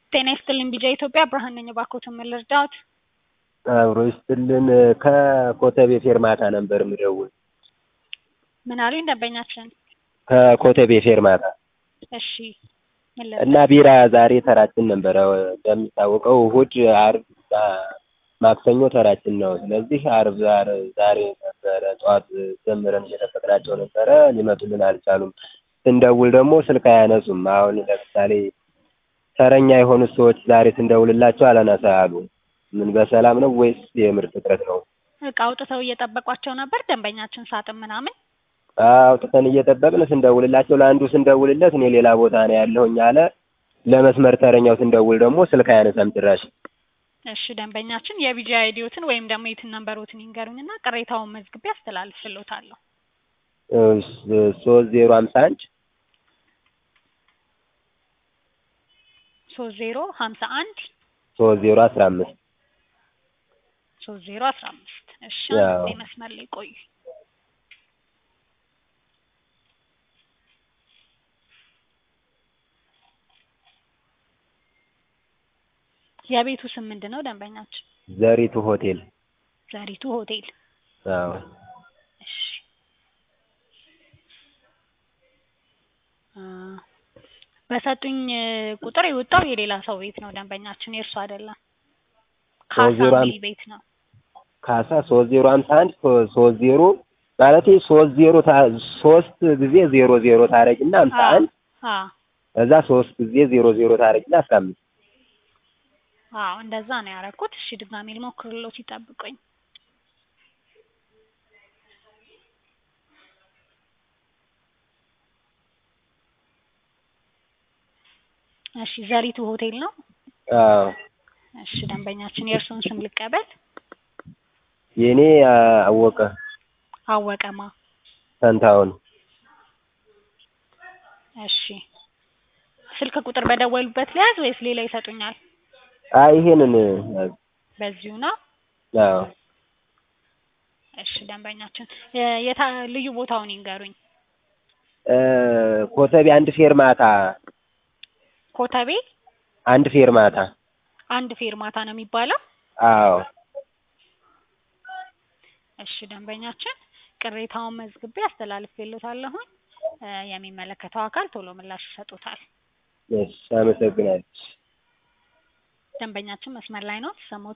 ጤና ይስጥልኝ ቢጃ ኢትዮጵያ ብርሃን ነኝ። እባክዎትን ምን ልርዳዎት? አብሮ ይስጥልን። ከኮተቤ ፌርማታ ነበር የምደውል። ምን አሉኝ ደንበኛችን? ከኮተቤ ፌርማታ እሺ ምን እና ልርዳዎት? ቢራ ዛሬ ተራችን ነበረ። እንደሚታወቀው እሁድ፣ አርብ፣ ማክሰኞ ተራችን ነው። ስለዚህ አርብ ዛሬ ዛሬ ነበረ ጠዋት ጀምረን እየጠበቅናቸው ነበረ፣ ሊመጡልን አልቻሉም። ስንደውል ደግሞ ስልክ አያነሱም። አሁን ለምሳሌ ተረኛ የሆኑት ሰዎች ዛሬ ስንደውልላቸው አላነሳ አሉ። ምን በሰላም ነው ወይስ የምርት እጥረት ነው? እቃ አውጥተው እየጠበቋቸው ነበር ደንበኛችን ሳጥን ምናምን አውጥተን እየጠበቅን ስንደውልላቸው ለአንዱ ስንደውልለት እኔ ሌላ ቦታ ነው ያለሁኝ አለ። ለመስመር ተረኛው ስንደውል ደግሞ ስልክ አያነሳም ጭራሽ። እሺ ደንበኛችን የቢጃ አይዲዎትን ወይም ደግሞ የትን ነንበሮትን ይንገሩኝና ቅሬታውን መዝግቤ አስተላልፍልዎታለሁ። ሶስት ዜሮ ሀምሳ አንድ ሶስት ዜሮ ሀምሳ አንድ ሶስት ዜሮ አስራ አምስት ሶስት ዜሮ አስራ አምስት እሺ ያው። አንዴ መስመር ላይ ቆዩ። የቤቱ ስም ምንድን ነው ደንበኛችን? ዘሪቱ ሆቴል። ዘሪቱ ሆቴል። አዎ እሺ አ በሰጡኝ ቁጥር የወጣው የሌላ ሰው ቤት ነው ደንበኛችን፣ የእርሱ አይደለም። ካሳ ዜሮ የሚል አንድ ቤት ነው። ካሳ ሶስት ዜሮ ሀምሳ አንድ ሶስት ዜሮ ማለት ሶስት ዜሮ ታ- ሶስት ጊዜ ዜሮ ዜሮ ታረጊና ሀምሳ አዎ አንድ አዎ እዛ ሶስት ጊዜ ዜሮ ዜሮ ታረጊና አስራ አምስት አዎ እንደዛ ነው ያደረኩት። እሺ ድጋሜ ልሞክርልዎት፣ ይጠብቁኝ። እሺ ዘሪቱ ሆቴል ነው። አዎ እሺ ደንበኛችን የእርሱን ስም ልቀበል። የእኔ አወቀ አወቀማ። ፈንታውን እሺ ስልክ ቁጥር በደወሉበት ሊያዝ ወይስ ሌላ ይሰጡኛል? አይ ይሄንን በዚሁ ነው። አዎ እሺ ደንበኛችን የ- የታ ልዩ ቦታውን ይንገሩኝ። እ ኮተቤ አንድ ፌርማታ ኮተቤ አንድ ፌርማታ አንድ ፌርማታ ነው የሚባለው። አዎ እሺ ደንበኛችን ቅሬታውን መዝግቤ አስተላልፌልዎታለሁኝ። እ የሚመለከተው አካል ቶሎ ምላሽ ይሰጡታል። እሺ አመሰግናለሁ። ደንበኛችን መስመር ላይ ነው። ተሰሞት